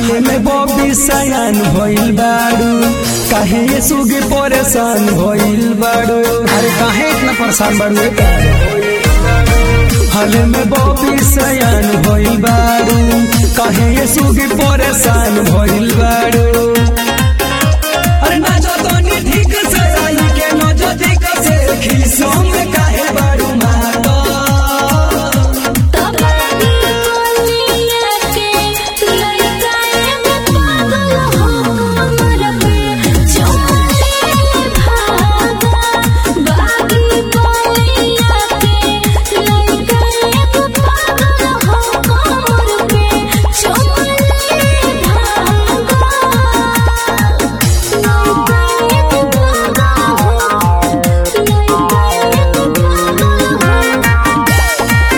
हाल में बॉबी सयान भइल बाड़ू काहे ये सुगे परेशान भइल बाड़ू अरे काहे इतना परेशान बाड़ू हाल में बॉबी सयान भइल बाड़ू काहे ये सुगे परेशान भइल बाड़ू अरे ना जो तोनी ठीक से आई के न जो ठीक से खिसों में काहे बाड़ू माता तबाही बोलिया के लड़का एगो पागल हो कमर पे चोले भागा बागी बोलिया के लड़का एगो पागल हो कमर पे चोले भागा लड़का एगो पागल हो लड़का एगो पागल हो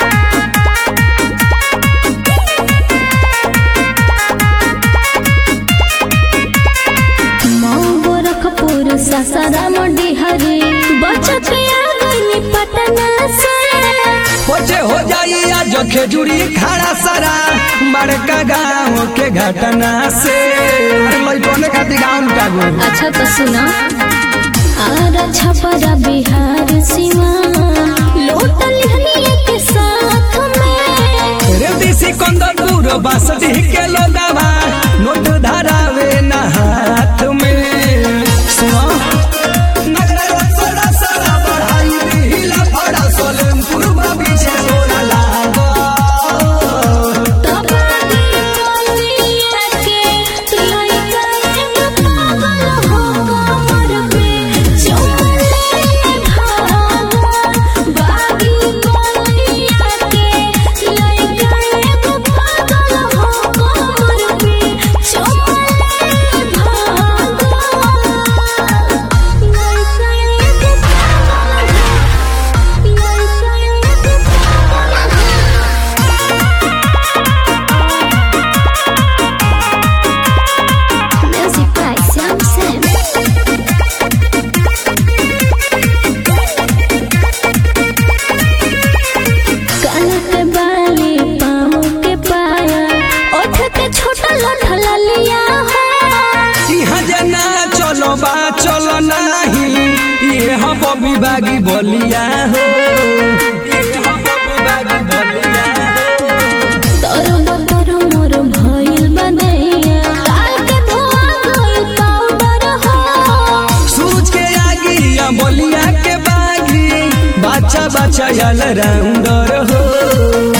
गोरखपुर ससाराम डिहरी बचत आ गई पटना से होचे हो जाई आज खेजूरी खाड़ा सारा बड़का गाँव के घटना से अरे लइकने खातिर गाँव कागो अच्छा तो सुना आरा छपरा बिहार सीमा लोटल हनिया के साथ में रेवती सिकंदरपुर बासठी के लोगावा नोट धरावे ना हाथ में सुनो नगरा रसड़ा सड़ा बढ़ाई दिहिला फड़ा सोलमपुर में पीछे सोना लागो तबाही बोलिया के लड़का एगो पागल हो कमर पे चोले भागा बागी बोलिया के लड़का एगो पागल हो कमर पे चोले भागा लड़का एगो पागल हो लड़का एगो Music by Sam Sam. कान के बाली पाँव के पाया ओठ के छोटा लठला लिया हो इहाँ जना चलो बा चलो नाही ये हम बबी बागी बोलिया हो ये हम बबी बागी बोलिया हो। तोर बतर मोर भइल बदैया काल के धोआ गइल पाउडर हो सूरज के आगी या बोलिया के बागी बच्चा बच्चा यल राउंडर हो